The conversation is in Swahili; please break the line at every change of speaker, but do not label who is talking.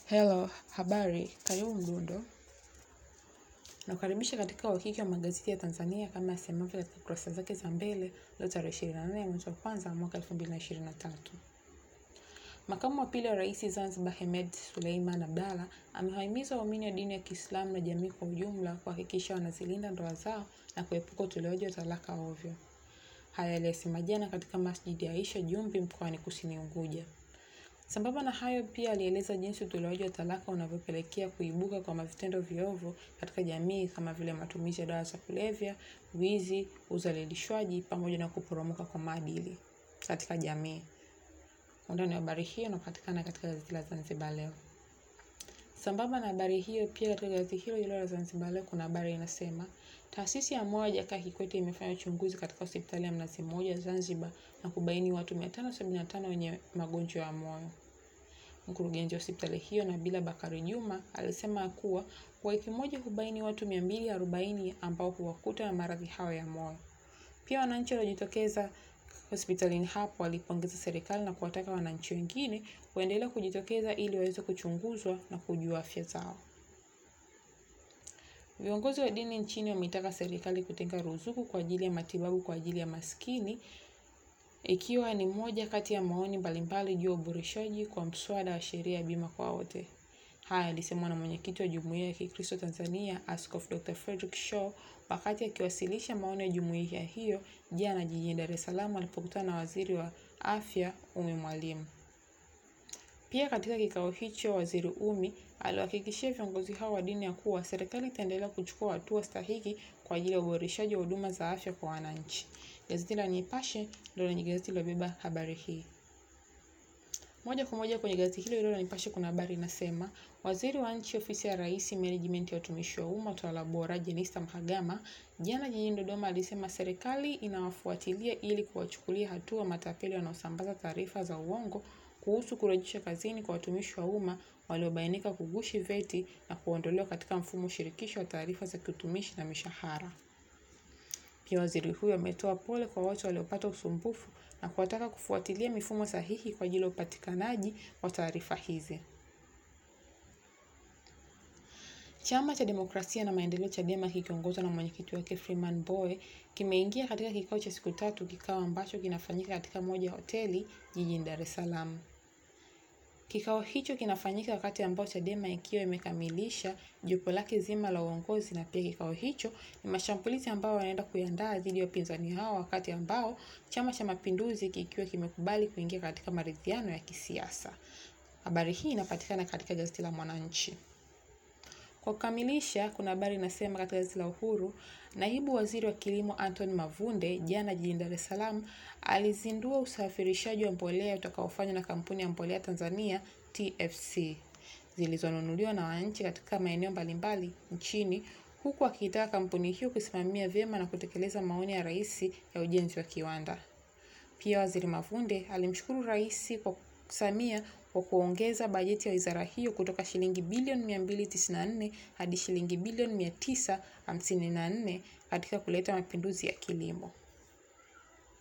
Hello, habari, karibu Mdundo. Nakukaribisha katika uhakiki wa magazeti ya Tanzania kama yasemavyo katika kurasa zake za mbele leo tarehe 24 mwezi wa kwanza mwaka 2023. Makamu wa pili wa Rais Zanzibar Hemed Suleiman Abdalla amewahimiza waumini wa dini ya Kiislamu na jamii kwa ujumla kuhakikisha wanazilinda ndoa zao na kuepuka utolewaji wa talaka ovyo. Haya aliyasema jana katika Masjidi ya Aisha Jumbi mkoani Kusini Unguja. Sambamba na hayo pia alieleza jinsi utolewaji wa talaka unavyopelekea kuibuka kwa vitendo viovu katika jamii kama vile matumizi ya dawa za kulevya, wizi, uzalilishwaji pamoja na kuporomoka kwa maadili katika jamii. Undani wa habari hiyo unapatikana katika gazeti la Zanzibar Leo. Sambamba na habari hiyo pia katika gazeti hilo hilo la Zanzibar Leo kuna habari inasema taasisi ya moyo Jakaya Kikwete imefanya uchunguzi katika hospitali ya Mnazi Mmoja Zanzibar na kubaini watu 575 wenye magonjwa ya moyo. Mkurugenzi wa hospitali hiyo Nabila Bakari Juma alisema kuwa kwa wiki moja hubaini watu 240 ambao huwakuta na maradhi hayo ya moyo. Pia wananchi waliojitokeza hospitalini hapo walipongeza serikali na kuwataka wananchi wengine waendelee kujitokeza ili waweze kuchunguzwa na kujua afya zao. Viongozi wa dini nchini wameitaka serikali kutenga ruzuku kwa ajili ya matibabu kwa ajili ya maskini ikiwa ni moja kati ya maoni mbalimbali juu ya uboreshaji kwa mswada wa sheria ya bima kwa wote. Haya alisemwa na mwenyekiti wa Jumuiya ya Kikristo Tanzania, Askofu Dr. Frederick Shaw wakati akiwasilisha maoni ya jumuiya hiyo jana jijini Dar es Salaam alipokutana na Waziri wa Afya Ummy Mwalimu. Pia katika kikao hicho, Waziri Ummy aliwahakikishia viongozi hao wa dini ya kuwa serikali itaendelea kuchukua hatua stahiki kwa ajili ya uboreshaji wa huduma za afya kwa wananchi. Gazeti la Nipashe ndio lenye gazeti lilobeba habari hii. Moja kwa moja kwenye gazeti hilo hilo la Nipashe kuna habari inasema, Waziri wa Nchi Ofisi ya Rais, Menejimenti ya Utumishi wa Umma, Utawala Bora, Jenista Mhagama jana jijini Dodoma alisema serikali inawafuatilia ili kuwachukulia hatua matapeli wanaosambaza taarifa za uongo kuhusu kurejesha kazini kwa watumishi wa umma waliobainika kugushi vyeti na kuondolewa katika mfumo shirikishi wa taarifa za kiutumishi na mishahara. Pia waziri huyo ametoa pole kwa wote waliopata usumbufu na kuwataka kufuatilia mifumo sahihi kwa ajili ya upatikanaji wa taarifa hizi. Chama cha Demokrasia na Maendeleo Chadema kikiongozwa na mwenyekiti wake Freeman Mbowe kimeingia katika kikao cha siku tatu, kikao ambacho kinafanyika katika moja ya hoteli jijini Dar es Salaam. Kikao hicho kinafanyika wakati ambao Chadema ikiwa imekamilisha jopo lake zima la uongozi, na pia kikao hicho ni mashambulizi ambayo wanaenda kuiandaa dhidi ya wapinzani hao, wakati ambao Chama cha Mapinduzi kikiwa kimekubali kuingia katika maridhiano ya kisiasa. Habari hii inapatikana katika gazeti la Mwananchi. Kwa kukamilisha, kuna habari inasema katika gazeti la Uhuru, naibu waziri wa kilimo Anthony Mavunde jana jijini Dar es Salaam alizindua usafirishaji wa mbolea utakaofanywa na kampuni ya mbolea Tanzania TFC zilizonunuliwa na wananchi katika maeneo mbalimbali nchini, huku akiitaka kampuni hiyo kusimamia vyema na kutekeleza maoni ya Rais ya ujenzi wa kiwanda. Pia waziri Mavunde alimshukuru Rais kwa Samia kwa kuongeza bajeti ya wizara hiyo kutoka shilingi bilioni 294 hadi shilingi bilioni 954 katika kuleta mapinduzi ya kilimo.